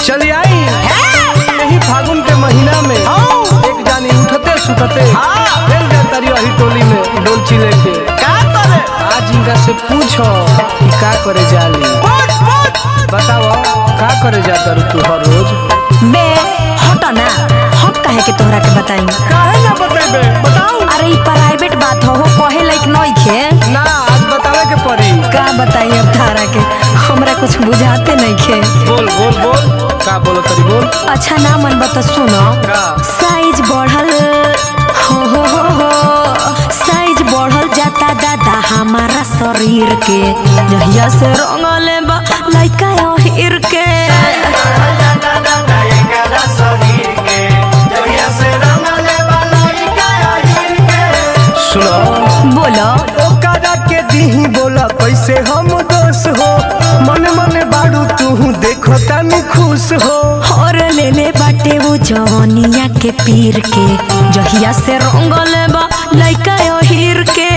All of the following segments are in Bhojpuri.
चली आई यही फागुन के महीना में एक जानी उठते सुतते चल जा तारी वही टोली में डोलची लेके का करे आज इनका से पूछो कि का करे जाली पूछ पूछ बताओ का करे जाता रू तू हर रोज बे हट ना हम काहे के तोहरा के बताई काहे ना बतेबे बताओ अरे ई प्राइवेट बात हो हो कहे लायक नहीं खे ना आज बतावे के पड़ी का बताई अब तारा के हमरा कुछ बुझाते नहीं खे बोल बोल बोल का बोलो तरी बोल अच्छा ना मन बता सुनो का साइज बढ़ल हो हो हो हो साइज बढ़ल जाता दादा हमारा शरीर के जहिया से रंगले बा लइका हिर के सुनो बोलो ओकरा के दीही बोला कैसे हम दोष हो मन मन बाड़ू तू देखो तनी खुश हो और ले ले बाटे वो जवनिया के पीर के जहिया से रंगले बा लइका हिर के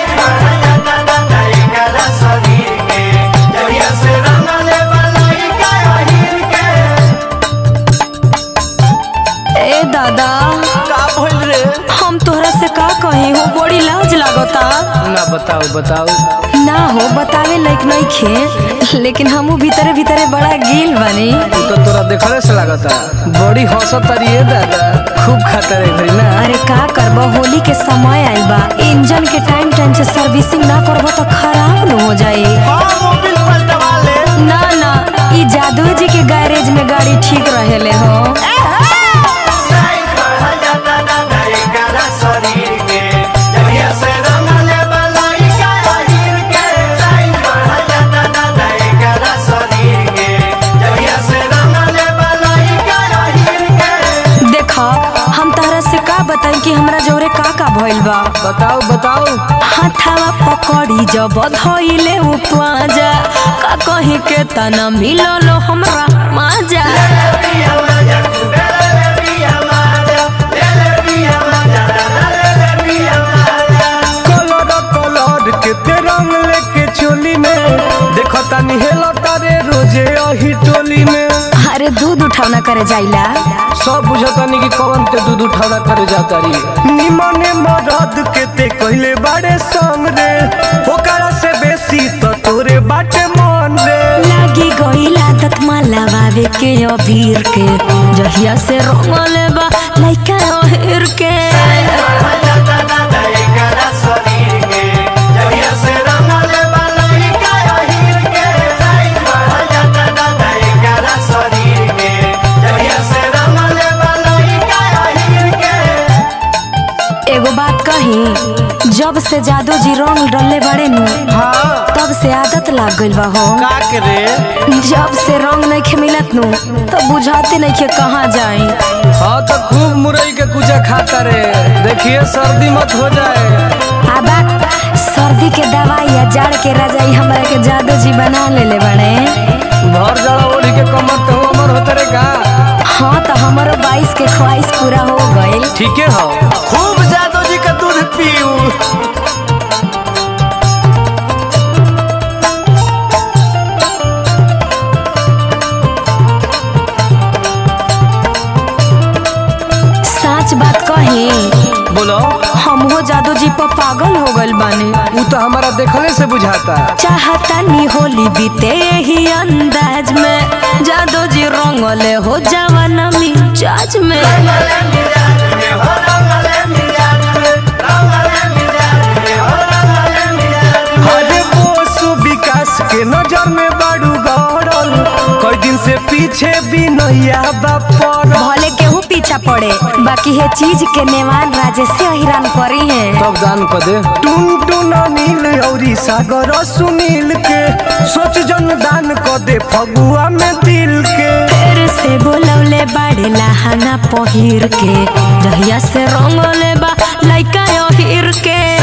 ए दादा का भइल रे हम तोहरा से का कही हो बड़ी लाज लागता ना बताओ बताओ ना हो बतावे लायक नहीं खे लेकिन हमू भीतरे भीतरे बड़ा गिल बनी तू तो तोरा देखले से लागता बड़ी हंसत तारी है दादा खूब खाता रे घरी ना अरे का करबो होली के समय आइल बा इंजन के टाइम टाइम से सर्विसिंग ना करबो तो खराब न हो जाई हाँ मोबिल पलटवा ले ना ना ई जादू जी के गैरेज में गाड़ी ठीक रहेले हो देखो हम तहरा से का बताई कि हमरा जोरे का का भइल बा बताओ बताओ हाथावा पकड़ी जब धइले उ पाजा का कहीं के तना मिलल हमरा माजा कलर कलर के ते रंग लेके चोली में देखो तनी हेलो तारे रोजे अही टोली में अरे दूध उठावना करे जाइला सब बुझतानी कि कौन ते दूध उठावना करे जाता री निमने मरद के ते कहले बाड़े संग रे ओकरा से बेसी तो तोरे बाटे मन रे लागी गईल आदत माला बाबे के अबीर के जहिया से रंगले बा लइका ओहिर के एगो बात कही जब से जादू जी रंग डलले बड़े नु हाँ तब से आदत लाग गइल बा हो का करे जब से रंग नहीं खे मिलत नु तो बुझाते नहीं खे कहाँ जाई हाँ तो खूब मुरई के कुचा खाता रे देखिए सर्दी मत हो जाए आबा सर्दी के दवाई या जाड़ के रजाई हमरा के जादू जी बना लेले बड़े भर जड़ा ओढ़ी के कमर तो अमर होते रे का हाँ तो हमारो बाईस के ख्वाहिश पूरा हो गइल ठीक है हो खूब जादू जी का दूध पीऊ सच बात कही बोलो हम हो जादू जी पर पागल हो गइल बानी वो तो हमारा देखले से बुझाता चाहता नी होली बीते ही अंदाज में जादू जी रंगले हो जवाना मिजाज में अरे बोसु विकास के नजर में बाड़ू गड़ल कई दिन से पीछे भी नैया बापर भले केहू पीछा पड़े बाकी है चीज के नेवान राजे से हैरान करी है तब दान कर दे टुन टुन नील औरी सागर सुनील के सोच जन दान कर दे फगुआ में दिल के फिर से बोलौले बाड़े लहाना पहिर के जहिया से रंगले बा लइका हिर के